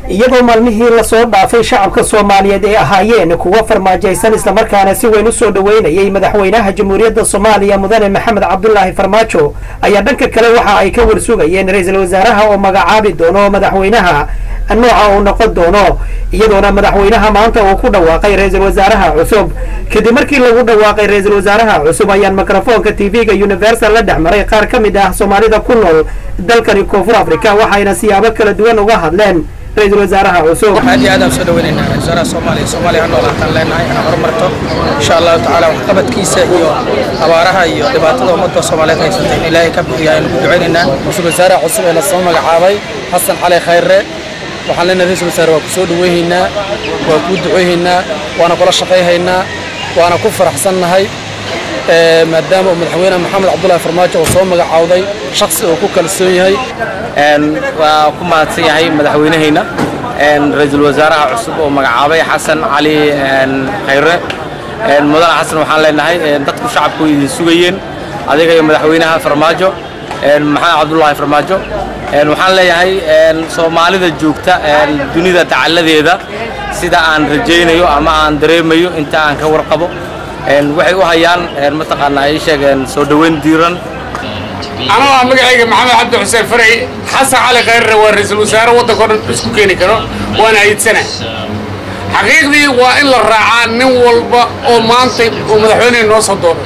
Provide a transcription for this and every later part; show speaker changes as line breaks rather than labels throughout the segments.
iyadoo maalmihii lasoo dhaafay shacabka soomaaliyeed ay ahaayeen kuwa farmaajaysan islamarkaana si weyn u soo dhoweynayay madaxweynaha jamhuuriyadda soomaaliya mudane maxamed cabdulaahi farmaajo ayaa dhanka kale waxa ay ka warsugayeen ra-iisul wasaaraha oo magacaabi doono madaxweynaha nooca uu noqon doono iyadoona madaxweynaha maanta uu ku dhawaaqay ra-iisul wasaaraha cusub kadib markii lagu dhawaaqay ra-iisul wasaaraha cusub ayaan mikrofoonka tv-ga universal la dhex maray qaar ka mid ah soomaalida ku nool dalkani koonfur africa waxayna siyaabo kala duwan uga hadleen ra-iisul wasaaraha cusub
aad iyo aad aan soo dhaweynaynaa ra-isul wasaaraha soomaaliya soomaaliya ha noolaataan leenahay inaan horumarto insha allahu tacaala waxqabadkiisa iyo abaaraha iyo dhibaatada ummadda soomaaliyeed haysata in ilaahay ka bixiya aynu ku ducaynaynaa
ra-isul wasaaraha cusub ee lasoo magacaabay xasan cali khayre waxaan leenahay ra-isul wasaare waa ku soo dhaweynaynaa waa kuu duceynaynaa waana kula shaqayhaynaa waana ku faraxsannahay maadaama uu madaxweyne maxamed cabdulaahi farmaajo uu soo magacaawday shaksi uu ku kalsoon yahay
waa ku mahadsan yahay madaxweynehayna ra-iisul wasaaraha cusub oo magacaabay xasan cali khayre mudane xasan waxaan leenahay dadku shacabku idin sugayeen adiga iyo madaxweynaha farmaajo maxamed cabdulaahi farmaajo waxaan leeyahay soomaalida joogta dunida tacalladeeda sida aan rajaynayo ama aan dareemayo inta aan ka warqabo waxay u hayaan mataqaanaa ay sheegeen soo dhoweyn diiran
anoo ah magacayga maxamed cabdi xuseen faray xasan cali khayrre waa ra-iisul wasaare waddanka o dhan isku keeni karo waana ayidsana xaqiiqdii waa in la raacaa nin walba oo maanta uu madaxweyneha noo soo doono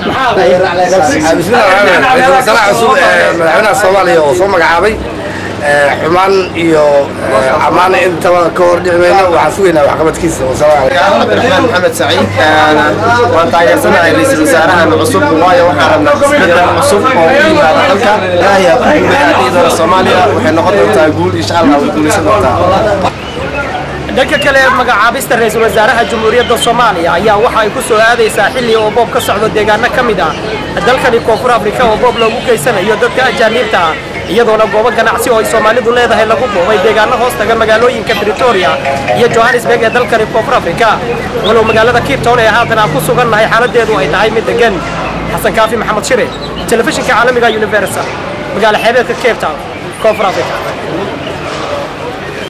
ra-iisul wasaaraha cusub ee madaxweynaha soomaaliya oo soo magacaabay xumaan iyo ammaan intaba ka hor dhici mayno waxaan sugaynaa waxqabadkiisa
cabdiraxmaan maxamed saciid waan taageersanahay ra-iisul wasaarahan cusub waayo waxaan rabnaa isbedel cusub oo ku yimaada dalka ilaahay aa ku guuleeya ciidana soomaaliya waxay noqon doontaa guul insha allah way guulaysan doontaa
dhanka kale magacaabista ra-iisul wasaaraha jamhuuriyadda soomaaliya ayaa waxa ay ku soo aadaysaa xilli oo boob ka socdo deegaano ka mid ah dalkani koonfur afrika oo boob loogu geysanayo dadka ajaaniibta ah iyadoona goobo ganacsi oo ay soomaalidu leedahay lagu boobay deegaano hoos taga magaalooyinka britoria iyo johannesburg ee dalkani koonfur afrika walow magaalada kiirtown ee haatan aan ku sugannahay xaaladeedu ay tahay mid degan xasan kaafi maxamed shire telefishinka caalamiga universal magaalo xeebeedka cape town koonfur africa